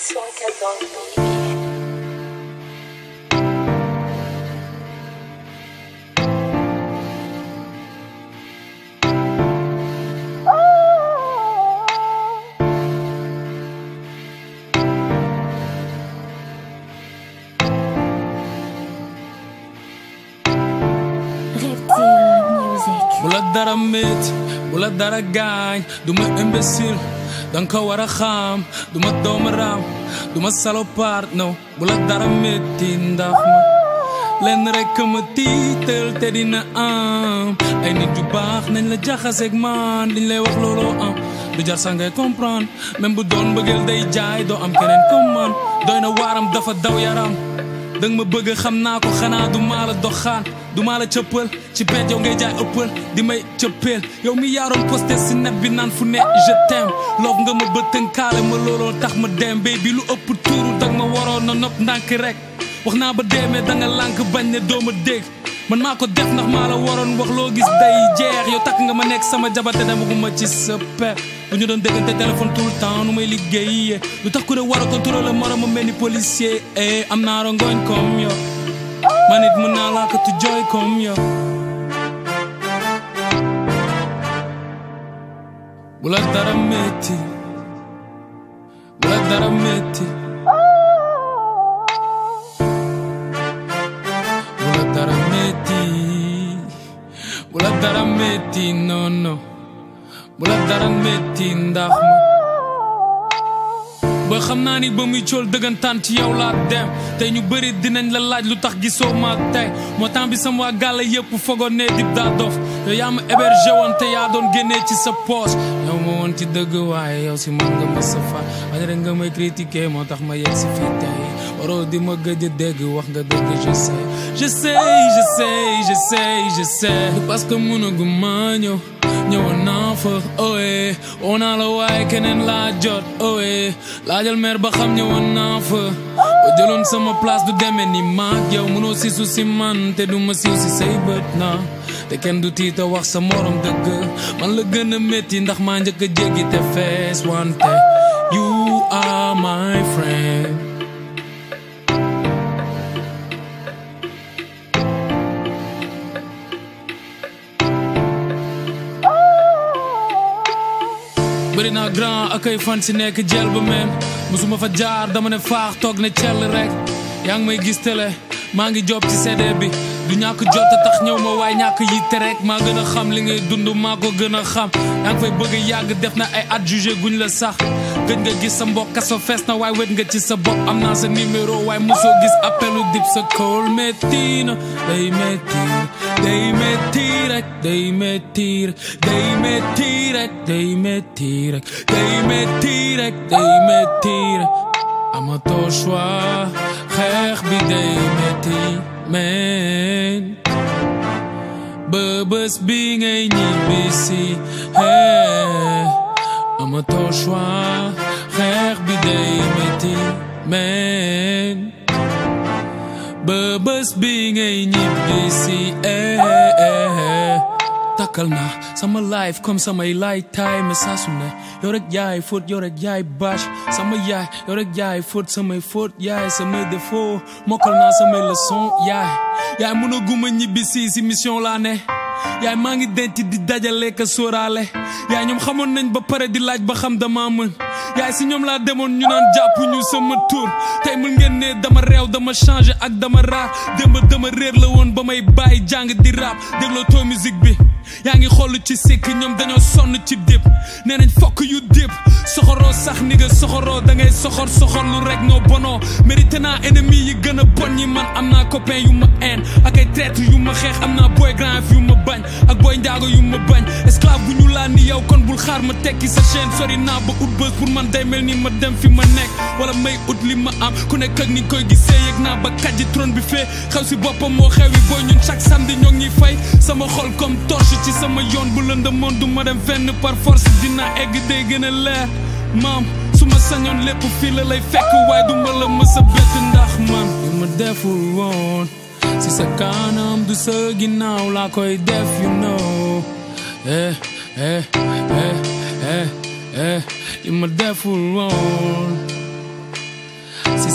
Swaka Don Baby. Reptile Music. bu la dara métti bu la dara gaañ du ma imbécile danga ko war a xam du ma doomu raam du ma salopard non bu la dara métti ndax ma lenn rek ma tiital te dina am ay nit yu baax nañ la jaxaseeg man liñ lay wax looloo am du jar sax ngay comprendre même bu doon bëggeel day jaay doo am keneen comme man doy na waaram dafa daw yaram danga ma bëgg xam naa ko xanaa du maa la doxaan du maa la cëppal ci pet yow ngay jaay ëppal di may cëppeel yow mi yaaroon posté si net bi naan fu ne je t'aime loof nga ma ba tënkaale ma looloo tax ma dem bay bi lu ëpp tuuru dag ma waroon na nopp ndànk rek wax naa ba deemee da nga lànk bañ ne doo ma dégg man maa ko def ndax maa la waroon wax loo gis day jeex yow takk nga ma nekk sama jabate demaguma ci sa pe bu ñu doon déggante téléphone tout le temps nu may liggéeyee lu tax ku ne war a contrôler moroom ma mel ni policier eh am naa rongoñ comme yow man it mën naa laa ko tu jooy comme yow bu la dara métti bu la dara métti bu la dara métti bu la dara métti non non bu la dara métti ndax ma ba xam naa ni ba muy cool dëggantaan ci yow laa dem tey ñu bëri dinañ la laaj lu tax gisoo ma tey moo temps bi sama waa gàlla yëpp fogoon ne dib daa dof yow yaa ma hébergé woon te yaa doon génnee ci sa poche yow ma woon ci dëgg waaye yow si man nga ma sa fa waaye rek nga may critiquer moo tax ma yegg si fii tey waroo di ma gëj a dégg wax nga dëgg je sais je sais je sais je sais je sais parce que mënagu maa ñëw ñëwoon naa fa oye woo naa la waaye keneen laa jot oye laajal meer ba xam ñëwoon naa fa ba jëloon sama place du demee ni maag yow mënoo siisu si man te du ma siiw si say bët na te kenn du tiita wax sa morom dëgg man la gën a métti ndax maa njëkk a jéggi te fees wante you are my friend bëri naa grand ak ay fan si nekk jël ba meen musuma fa jaar dama ne faax toog ne cell rek yaa ngi may gis télé maa ngi job ci CD bi du ñàkk jot a tax ñëw ma waaye ñàkk yitte rek maa gën a xam li ngay dund maa ko gën a xam yaa ngi fay bëgg a yàgg def na ay at jugé guñ la sax gëj nga gis sa mbokk kaso fees na waaye wet nga ci sa bopp am naa sa numéro waaye mosoo gis appelu dip sa call métti na day métti day métti rek day métti rek day métti rek day métti rek day métti rek day métti rek amatoo choix xeex bi day métti men ba bés bi ngay ñibbisi hey amatoo choix xeex bi day métti men ba bés bi ngay ñibbisi eh eh takkal naa sama life comme samay lay taay mais saa su ne yow rek yaay fóot yow rek yaay bâche sama yaay yow rek yaay fóot samay fóot yaay samay défaut mokkal naa samay leçon yaay yaay mën a guma ñibbi si si mission laa ne yaay maa ngi denc di dajale ka sóoraale yaay ñoom xamoon nañ ba pare di laaj ba xam dama mën yaay si ñoom laa demoon ñu naan jàpp ñu sama tur tey mën ngeen ne dama réew dama changé ak dama raar démb dama réer la woon ba may bàyyi jàng di rap dégloo too musique bi yaa ngi xool ci sikk ñoom dañoo sonn ci dip nee nañ fokk yu dip soxoroo sax ni nga soxoroo da ngay soxor soxor lu rek noo bonoo mérité naa ennemi yi gën a bon ñi man am naa copain yu ma haine ak ay traître yu ma xeex am naa boy grand yu ma bañ ak boy njaago yu ma bañ esclave bu ñu laa ni yow kon bul xaar ma tekki sa chaîne sori naa ba ut bës pour man day mel ni ma dem fi ma nekk wala may ut li ma am ku nekk ak ni koy gisee yëg naa ba kàjji trône bi fee xew si boppam moo xew yi booy ñun chaque samedi ñoo ngi fay sama xol comme torche ci sama yoon bu lëndëmoon du ma dem fenn par force dina egg day gën a leer maam su ma sañoon lépp fii la lay fekk waaye du ma la mës a bett ndax man yu ma deful woon si sa kanam du sa ginnaaw laa koy def you know eh eh eh eh eh yu ma deful woon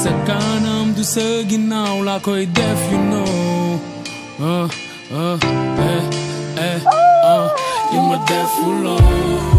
sa kanam du sa ginnaaw laa koy def you know uh, uh, eh, eh, uh, li ma defuloo